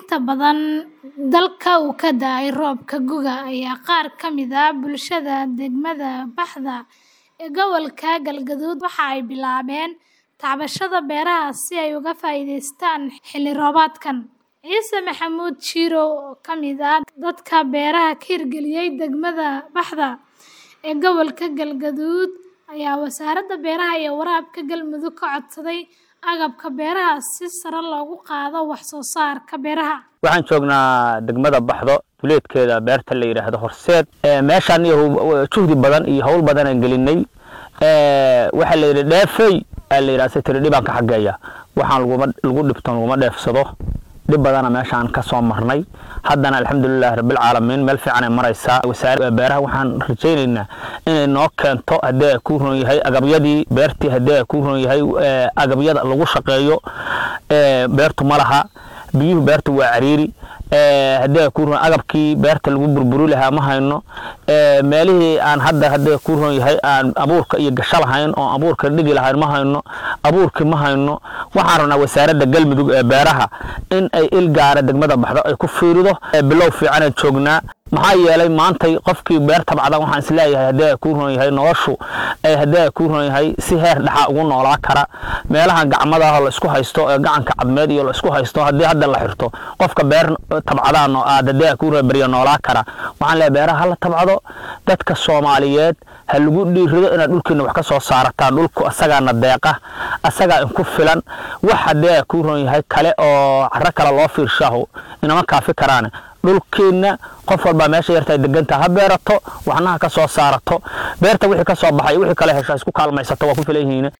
inta badan dalka uu ka da'ay roobka gu'ga ayaa qaar ka mid ah bulshada degmada Baxda ee gobolka Galgaduud waxa ay bilaabeen tacbashada beeraha si ay uga faa'iidaystaan xilli roobaadkan. Ciise Maxamuud Shirow oo ka mid ah dadka beeraha ka hirgeliyay degmada Baxda ee gobolka Galgaduud ayaa Wasaaradda Beeraha iyo Waraabka Galmudug ka codsaday agabka beeraha si sare loogu qaado wax soo saarka beeraha. waxaan joognaa degmada baxdo duleedkeeda beerta la yidhaahdo horseed meeshaan iyo juhdi badan iyo hawl badan aan gelinay waxaa la yidhi dheefey aa la yidhaha tiri dhibaan ka xageeya waxaan laguma lagu dhibto laguma dheefsado dhib badana meeshaan ka soo marnay haddana alxamdulilahi rabbilcaalamiin meel fiican ay maraysaa wasaare beeraha waxaan rajaynaynaa inay noo keento haddii ay ku ron yahay agabyadii beertii haddii ay ku ron yahay agabyada lagu shaqeeyo beertu ma laha biyuhu beertu waa cariiri haddii ay ku ron agabkii beerta lagu burburi lahaa ma hayno meelihii aan hadda haddii ku ron yahay aan abuurka iyo gasho lahayn oo abuurka dhigi lahayn ma hayno abuurkii ma hayno waxaan rabnaa wasaaradda galmudug ee beeraha in ay il gaara degmada baxdo ay ku fiirido bilow fiicanaan joognaa maxaa yeelay maantay qofkii beer tabcada waxaan isleeyahay haddii ay ku ron yahay noloshu haddii ay ku ron yahay si heer dhaxa ugu noolaa kara meelahan gacmada ah la isku haysto ee gacanka cadmeed iyo la isku haysto haddii hadda la xirto qofka beer tabcadaan aad haddii ay ku ron barya noolaa kara waxaan leeyahay beeraha hala tabcado dadka soomaaliyeed ha lagu dhiirido inaad dhulkiina wax ka soo saarataan dhulku asagaana deeqa asagaa inku filan wax haddii ay ku ron yahay kale oo caro kale loo fiirshaaho inama kaafi karaane dhulkeenna qof walbaa meesha yarta ay degantaa ha beerato waxna ha ka soo saarato beerta wixii ka soo baxay wixii kale hesho ha isku kaalmaysato waa ku filan yihiin